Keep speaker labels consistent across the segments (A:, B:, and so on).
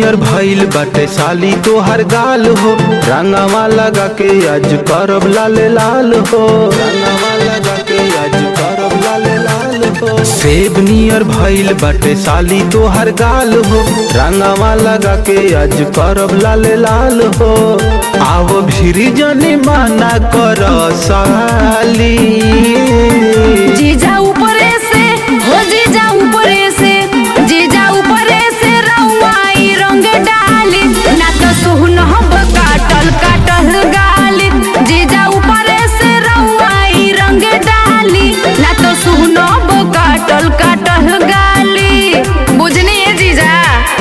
A: नियर भइल बाटे साली तोहर गाल हो रंगवा लगा के आज करब लाल लाल हो रंगवा लगा के आज करब लाल लाल हो सेब नियर भइल बाटे साली तोहर गाल हो रंगवा लगा के आज करब लाल लाल हो आओ भिरी जनी माना कर साली
B: जीजा ऊपरे से हो जीजा ऊपरे से जीजा ऊपरे से रउआई रंग डाली ना तो सुहनहब काटल काटल गाली जीजा ऊपरे से रउआई रंग डाली ना तो सुहनहब काटल काटल गाली बुझनी है जीजा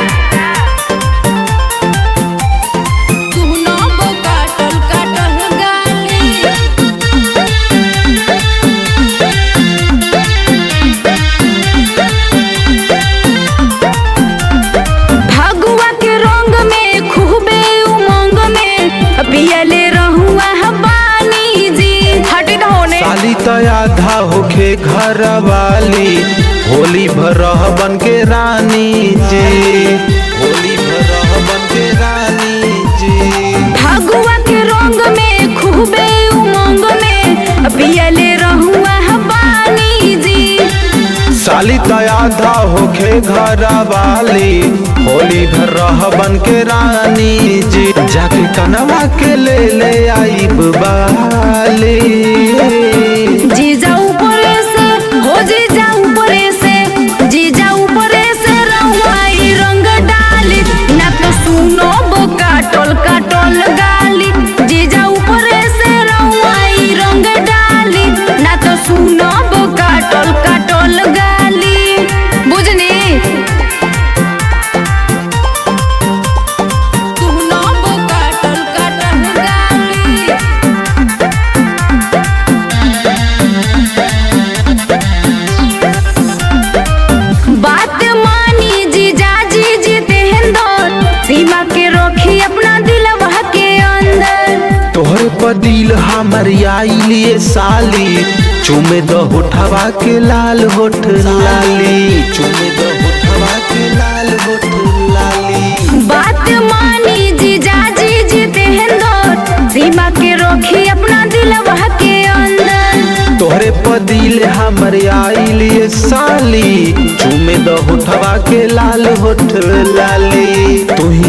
B: सुहनहब काटल काटल गाली भगुआ के रंग में खूबे उमंग में पियले रहुआ बानी जी हटे न होने
A: साली तो आधा होखे घर वाली होली भर बन के रानी जी होली भर बन के रानी जी
B: भगुआ के रंग में खूबे उमंग में पियले रहुआ बानी जी
A: साली तो आधा होखे घर वाली होली भर बन के रानी जी जाके कनवा के ले ले आई बाली
B: जीजा ऊपरे से हो जीजा ऊपरे से जीजा ऊपरे से रहुआई रंग डाली ना तो सुनो बो काटल काटल गाली जीजा ऊपरे से रहुआई रंग डाली ना तो सुनो बो काटल काटल गाली बुझनी सुनो बो काटल काटल गाली बात मानी जीजा जी जितेंद्र सीमा के रोकी अपना दिलवा के अंदर
A: तोहर पर दिल हमर आइलिए साली चुमे द होठवा के लाल होठ लाली चुमे द होठवा के लाल होठ लाली
B: बात मानी जीजा जी जितेंद्र सीमा के रोकी अपना दिलवा के अंदर
A: तोहरे पर दिल हमर आइलिए साली चुमे द होठवा के लाल होठ लाली तू ही